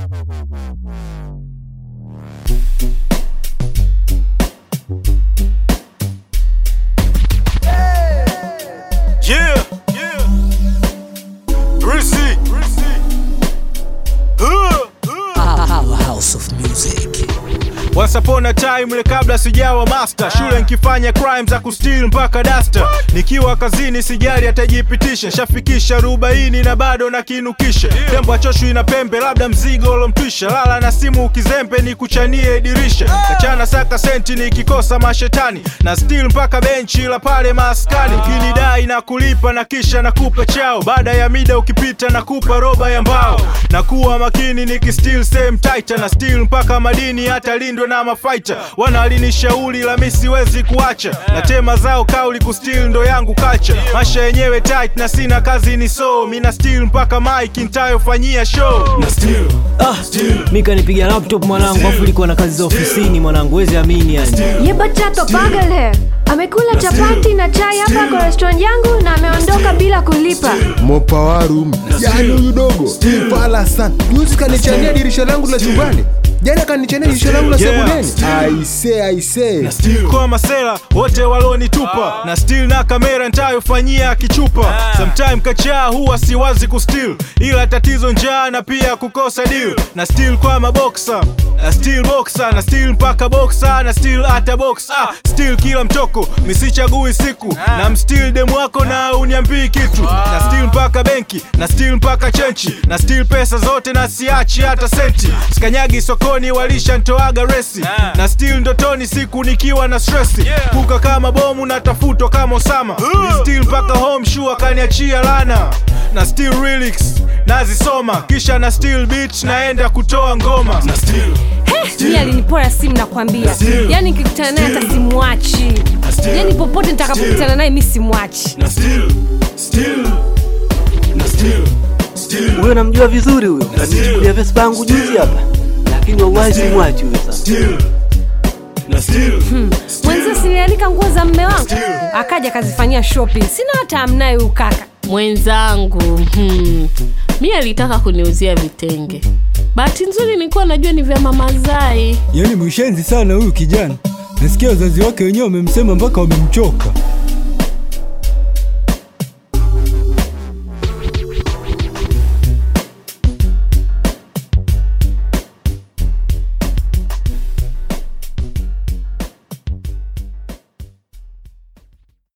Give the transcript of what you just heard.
Yeah, yeah. Rizzy. Uh, uh. Powerhouse of music. Once upon a time ile kabla sijawa master shule nkifanya crime za kustil mpaka dasta nikiwa kazini sijali atajipitisha shafikisha arobaini na bado nakinukisha tembo achoshwi na pembe labda mzigo ulomtwisha lala na simu ukizembe ni kuchanie dirisha kachana saka senti nikikosa mashetani na stil mpaka benchi la pale maskani ukinidai na kulipa na kisha nakupa chao baada ya mida ukipita nakupa roba ya mbao na kuwa makini nikistil same tight na stil mpaka madini hata lindwe na mafaita wanalinishauri la mi siwezi kuacha na tema zao kauli kustil ndo yangu kacha masha yenyewe tight na sina kazi ni so mina stil mpaka mike ntayofanyia show Ah, mi kanipiga laptop mwanangu, afu ilikuwa na kazi za ofisini mwanangu, wezi amini yani. ये बच्चा तो पागल है amekula chapati na chai hapa kwa restaurant yangu na ameondoka bila kulipa mopawarum yani huyu dogo fala sana juzi kanichania dirisha langu la chumbani jana kanichania dirisha langu la Yeah. sebuleni aise aise kwa masela wote walonitupa na still na kamera ntayofanyia kichupa sometime kachaa huwa siwazi kustil ila tatizo njaa na pia kukosa deal na still kwa maboksa na still boxa na still mpaka boxa na still hata box ah, still kila mtoko misichagui siku na mstil demu wako na uniambii kitu na still mpaka benki na still mpaka chenchi na still pesa zote na siachi hata senti skanyagi sokoni walisha ntoaga resi na still ndotoni siku nikiwa na stresi kuka kama bomu na tafutwa kama osama Ni still mpaka home sure kaniachia lana na still relics nazisoma kisha na still beach naenda kutoa ngoma na still mi alinipora simu nakwambia yani nikikutana naye hata simwachi yani popote nitakapokutana naye mi simwachi na still still na still still huyo namjua vizuri huyo kanichukulia vespa yangu juzi hapa lakini wallahi simwachi huyo sasa still na still mwenzio silianika nguo za mme wangu akaja akazifanyia shopping sina hata amnaye huyu kaka mwenzangu hmm. mi alitaka kuniuzia vitenge bahati nzuri nilikuwa najua ni vya mama zai Yaani mwishenzi sana huyu kijana. Nasikia wazazi wake wenyewe wamemsema mpaka wamemchoka.